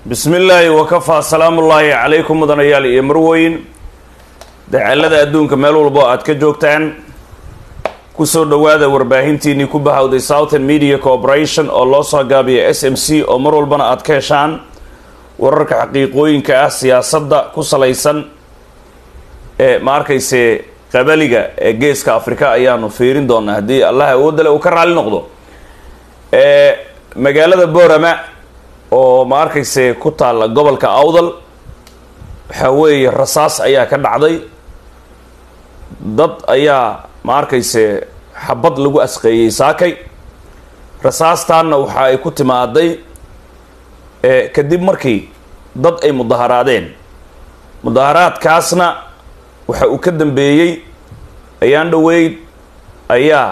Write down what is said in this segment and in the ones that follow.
bismi illaahi wakafaa salaamullaahi calaykum mudanayaal iyo marweyn dacalada adduunka meel walbo aad ka joogtaan kusoo dhowaada warbaahintiinii ku bahawday southern media corporation oo loo soo gaabiya s m c oo mar walbana aad ka heshaan wararka xaqiiqooyinka ah siyaasadda ku salaysan ee ma arkayse qabaliga ee geeska afrika ayaanu fiirin doonaa haddii allah awoodale uu ka raali noqdo magaalada borama oo ma arkayse ku taalla gobolka awdal waxaa weeye rasaas ayaa ka dhacday dad ayaa ma arkayse xabad lagu asqeeyey saakay rasaastaanna waxa ay ku timaaday kadib markii dad ay mudaharaadeen mudaharaadkaasna waxa uu ka dambeeyey ayaan dhoweyd ayaa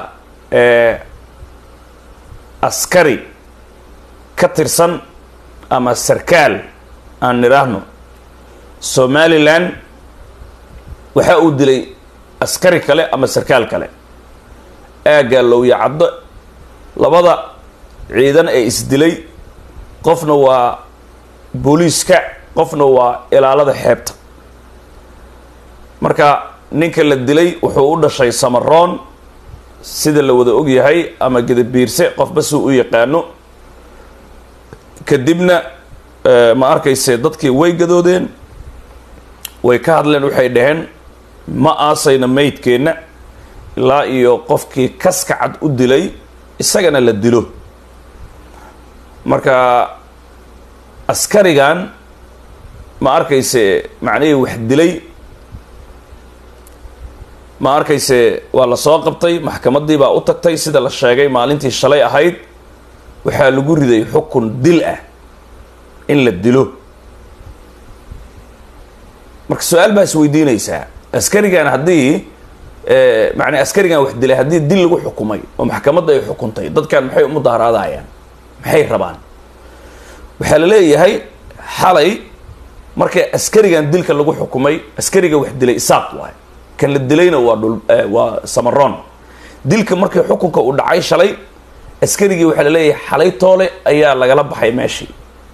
askari ka tirsan ama sarkaal aan nidhaahno somalilan waxa uu dilay askari kale ama sarkaal kale aaggaa lowya caddo labada ciidan ee isdilay qofna waa booliiska qofna waa ilaalada xeebta marka ninka la dilay wuxuu u dhashay samaroon sida la wada ogyahay ama gedabiirse qofba si u yaqaano kadibna ma arkayse dadkii way gadoodeen way ka hadleen waxay dhaheen ma aasayna maydkeenna ilaa iyo qofkii kaska cad u dilay isagana la dilo marka askarigan ma arkayse macnihii wax dilay ma arkayse waa la soo qabtay maxkamaddii baa u tagtay sida la sheegay maalintii shalay ahayd waxaa lagu riday xukun dil ah in la dilo marka su-aal baa is weydiinaysaa askarigan haddii macnaa askarigan wax dilay haddii dil lagu xukumay oo maxkamadda ay xukuntay dadkan maxay umudaharaadayaan maxay rabaan waxaa la leeyahay xalay marka askarigan dilka lagu xukumay askariga wax dilay isaaq waay kan la dilayna waa dhul waa samaroon dilka markii xukunka uu dhacay shalay askarigii waxaa la leeyahay xalay toole ayaa lagala baxay meeshii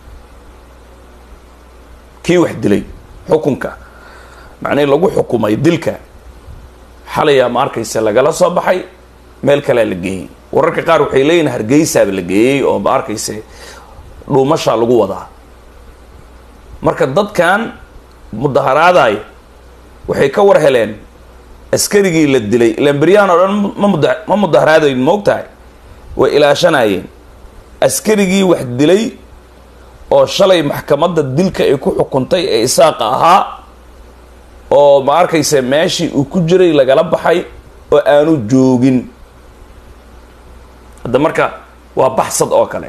kii wax dilay xukunka macnihii lagu xukumay dilka xalayaa ma arkayse lagala soo baxay meel kalea la geeyey wararka qaar waxay leeyihin hargeysaaba la geeyey oo ma arkayse dhuumashaa lagu wadaa marka dadkan mudaharaadaay waxay ka war heleen askarigii la dilay ilaan beryaan oo dhan ma muda ma mudaharaadayn moogtahay way ilaashanayeen askarigii wax dilay oo shalay maxkamadda dilka ay ku xukuntay ee isaaqa ahaa oo ma arkayse meeshii uu ku jiray lagala baxay oo aanu joogin hadda marka waa baxsad oo kale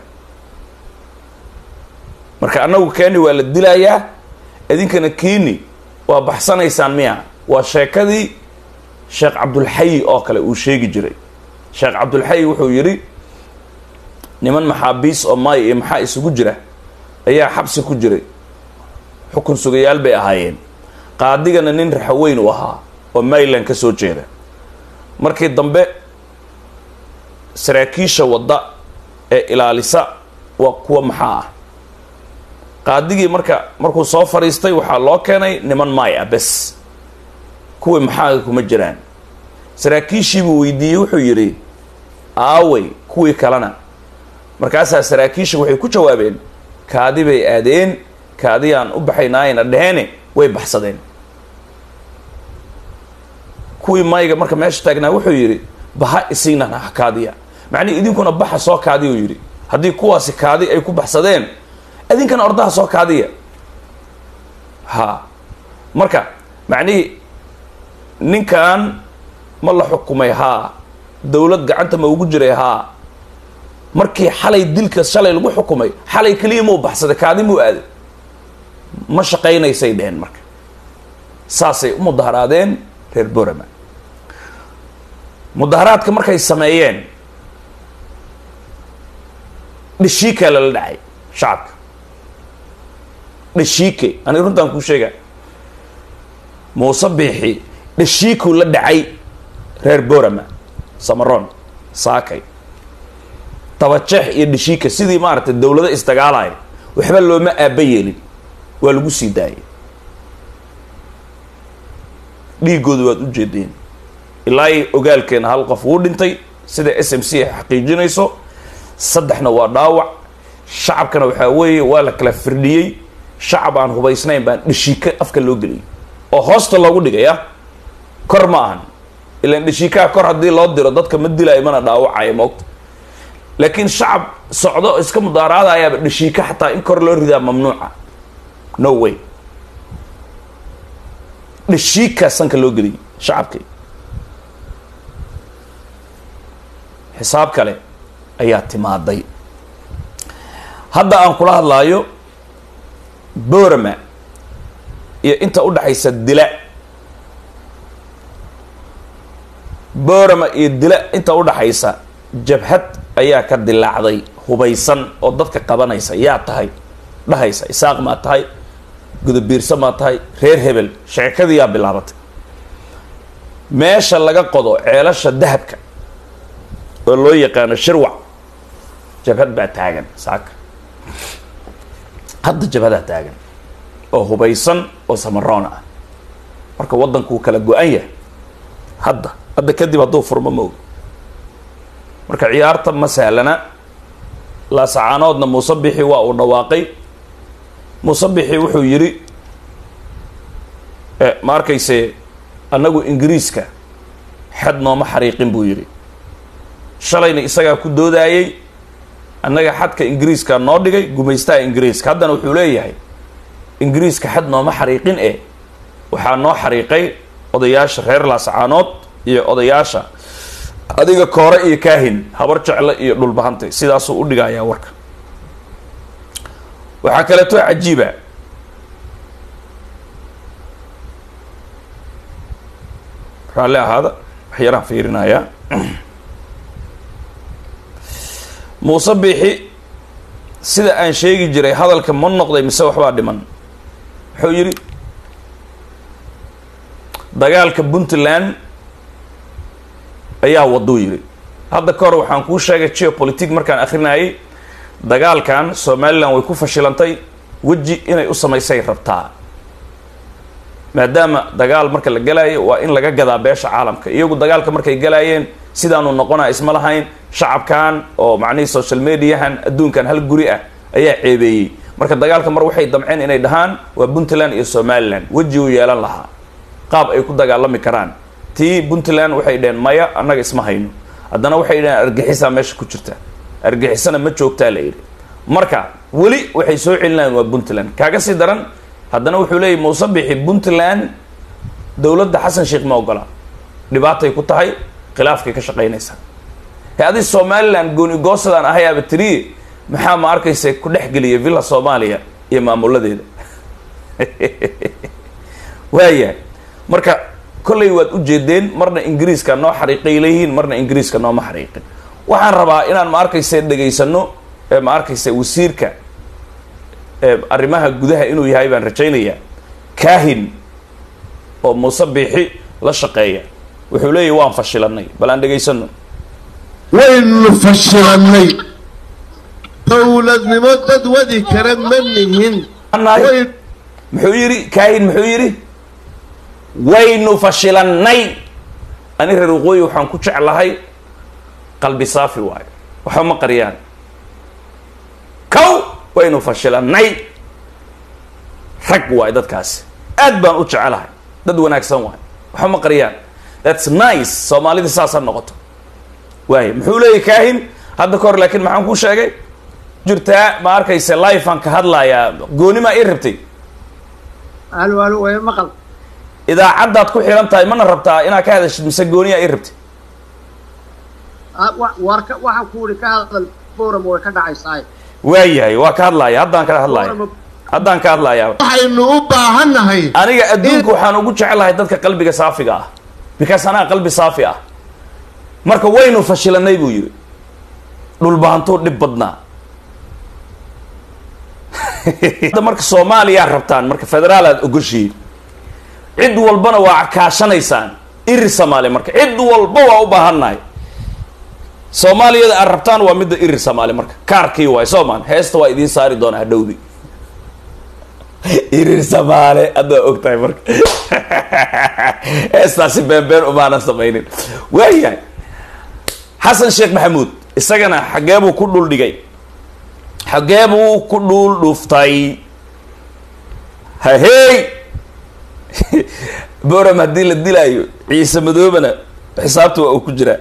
marka annagu keni waa la dilayaa idinkana keni waa baxsanaysaan miya waa sheekadii sheekh cabdulxayi oo kale uu sheegi jiray sheekh cabdulxayi wuxuu yidhi niman maxaabiis oo maay iyo maxaa isugu jira ayaa xabsi ku jiray xukun sugayaal bay ahaayeen qaadigana nin raxaweyn u ahaa oo mayland ka soo jeeda markii dambe saraakiisha wadda ee ilaalisa waa kuwa maxaa ah qaadigii marka markuu soo fadhiistay waxaa loo keenay niman maay ah bes kuwii maxaaga kuma jiraan saraakiishiibuu weydiiyey wuxuu yidhi aawey kuwii kalena markaasaa saraakiisha waxay ku jawaabeen kaadi bay aadeen kaadiyaan u baxaynaayna dhaheene way baxsadeen kuwii mayga marka meesha taagnaa wuxuu yidhi baha isiinan ah kaadiya macnihi idinkuna baxa soo kaadiya uu yidhi haddii kuwaasi kaadi ay ku baxsadeen idinkana ordaha soo kaadiya ha marka macnihii ninkan ma la xukumay haa dowlad gacanta ma ugu jiray haa markii xalay dilka shalay lagu xukumay xalay keliya mau baxsaday kaadi muu aaday ma shaqaynaysay dheheen marka saasay u mudaharaadeen reer borama mudaharaadka markay sameeyeen dhashiikaa lala dhacay shacabka dhashiike aniga runtaan kuu sheega muuse biixi dhashiikuu la dhacay reer borama samaroon saakay dabajeex iyo dhashiika sidii maaragtay dawlado isdagaalaya waxba looma aaba yeelin waa lagu sii daayay dhiigooda waad u jeedeen ilaa i ogaalkeena hal qof wuu dhintay sida s m c ay xaqiijinayso saddexna waa dhaawac shacabkana waxaa weeye waa la kala firdhiyey shacab aan hubaysnayn baan dhashiika afka loo geliyay oo hoosta loogu dhigaya kor ma ahan ilaan dhashiikaha kor haddii loo diro dadka ma dilaayo mana dhaawacaya moogta laakiin shacab socdo oo iska mudaaraadayaaba dhashiika xataa in kor loo ridaa mamnuuca no way dhashiikaa sanka loo geliyay shacabkii xisaab kale ayaa timaaday hadda aan kula hadlaayo borama iyo inta u dhaxaysa dila borama iyo dila inta u dhaxaysa jabhad ayaa ka dilaacday hubaysan oo dadka qabanaysa yaa tahay dhahaysa isaaq maa tahay gudabiirso maa tahay reer hebel sheekadii yaa bilaabatay meesha laga qodo ceelasha dahabka oo loo yaqaano shirwac jabhad baa taagan saaka hadda jabhadaa taagan oo hubaysan oo samaroona ah marka waddankuu kala go-an yahay hadda hadda kadib hadduu furmo ma og marka ciyaarta ma sahlana laasacaanoodna muuse bixi waa uu dhawaaqay muuse bixi wuxuu yidhi ma arkayse annagu ingiriiska xad nooma xariiqin buu yidhi shalayna isagaa ku doodaayey annaga xadka ingiriiska noo dhigay gumaystaha ingiriiska haddana wuxuu leeyahay ingiriiska xad nooma xariiqin eh waxaa noo xariiqay odayaasha reer laasacaanood iyo odayaasha adiga koore iyo kaahin habar jecle iyo dhulbahantay sidaasuu u dhigayaa warka waxaa kaleeto cajiiba raalli ahaada waxyaraan fiirinayaa muuse biixi sida aan sheegi jiray hadalka ma noqday mise waxbaa dhiman wuxuu yidhi dagaalka puntland ayaa waduu yidhi hadda ka hor waxaan kuu sheegay geopolitic markaan akrinayay dagaalkan somalilan way ku fashilantay weji inay u samaysay rabtaa maadaama dagaal marka la galayo waa in laga gadaa beesha caalamka iyagu dagaalka markay galaayeen sidaanu noqonaa isma lahayn shacabkan oo macnihii social mediahan adduunkan hal guri ah ayaa ceebeeyey marka dagaalka mar waxay damceen inay dhahaan waa puntland iyo somalilan weji uu yeelan lahaa qaab ay ku dagaalami karaan tii puntland waxay dhaheen maya annaga isma hayno haddana waxay dhaheen argixisaa meesha ku jirta argixisana ma joogtaa la yidhi marka weli waxay soo celinayaan waa puntland kaaga sii daran haddana wuxuu leeyahy muuse bixi puntland dowladda xasan sheekh ma ogola dhibaatay ku tahay khilaafkay ka shaqaynaysaa he adi somalilan gooni goosadaan ahayaaba tiri maxaa ma arkaysa ku dhex geliya villa soomaaliya iyo maamuladeeda waaya marka kollay waad u jeedeen marna ingiriiska noo xariiqay leeyihiin marna ingiriiska nooma xariiqin waxaan rabaa inaan ma arkaysa dhegaysano ma arkaysa wasiirka arrimaha gudaha inuu yahay baan rajaynayaa kahin oo muuse biixi la shaqeeya wuxuu leeyahy waan fashilanay bal aan dhegaysano waynu fashilannay dowladnimo dad wadi kara ma nihin Annahay- muxuu yidhi kahin muxuu yidhi waynu fashilannay ani reer waqooyi waxaan ku jeclahay qalbi saafi waayo waxba ma qariyaan kow waynu fashilannay rag waayo dadkaasi aad baan u jecelahay dad wanaagsan waayo waxba ma qariyaan thats nice soomaalida saasa noqoto waaya muxuu leeyahy kahin hadda ka hor laakiin maxaan kuu sheegay jirtaa ma arkaysa lifean ka hadlayaa goonimaa ii rabtay alo alo way maqal idaacaddaad ku xilan tahay mana rabtaa inaad ka hadashid mise gooniyaa ii rabtay Ah, wa- waar ka waxaan ku ihi ka hadal forum way ka dhacaysaa waayahay waa ka hadlaaya haddaan ka hadlaaya haddaan ka hadlayaa waxaynu u baahannahay aniga adduunka waxaan ugu jecelahay dadka qalbiga saafiga ah because anaa qalbi saafi ah marka waynu fashilanay buu yidhi dhulbahantuu dhib badnaa hadda marka soomaaliyaa rabtaan marka federaal aad ogoshiin cid walbana waa kaashanaysaan iri soomaali marka cid walba waa u baahannahay soomaaliyada aad rabtaan waa midda iri soomaali marka kaarkii waay soomaan heesta waa idiin saari doonaa hadhowdi irir samaale haddaa og tahay marka heestaasi beenbeen umaanan samaynin waayahay xasan sheekh maxamuud isagana xaggee buu ku dhul dhigay xaggee buu ku dhuul dhuftay hahey boram haddii la dilaayo ciise madoobana xisaabta waa uu ku jiraa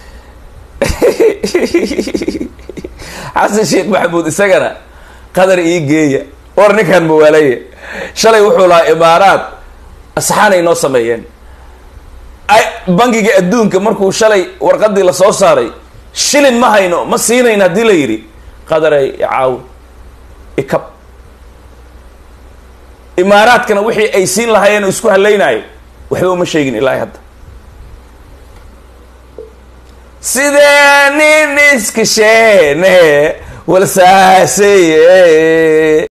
xasan sheekh maxamuud isagana qadar ii geeya war ninkan mawaalaya shalay wuxuu lahaa imaaraad asxaanay noo sameeyeen bangiga adduunka markuu shalay warqadii lasoo saaray shilin ma hayno ma siinayn haddii la yidhi qadaray icaawi ikab imaaraadkana wixii ay siin lahaayeen oo isku hallaynayo waxba uma sheegin ilaahay hadda sidee nin iskasheene walsaaseye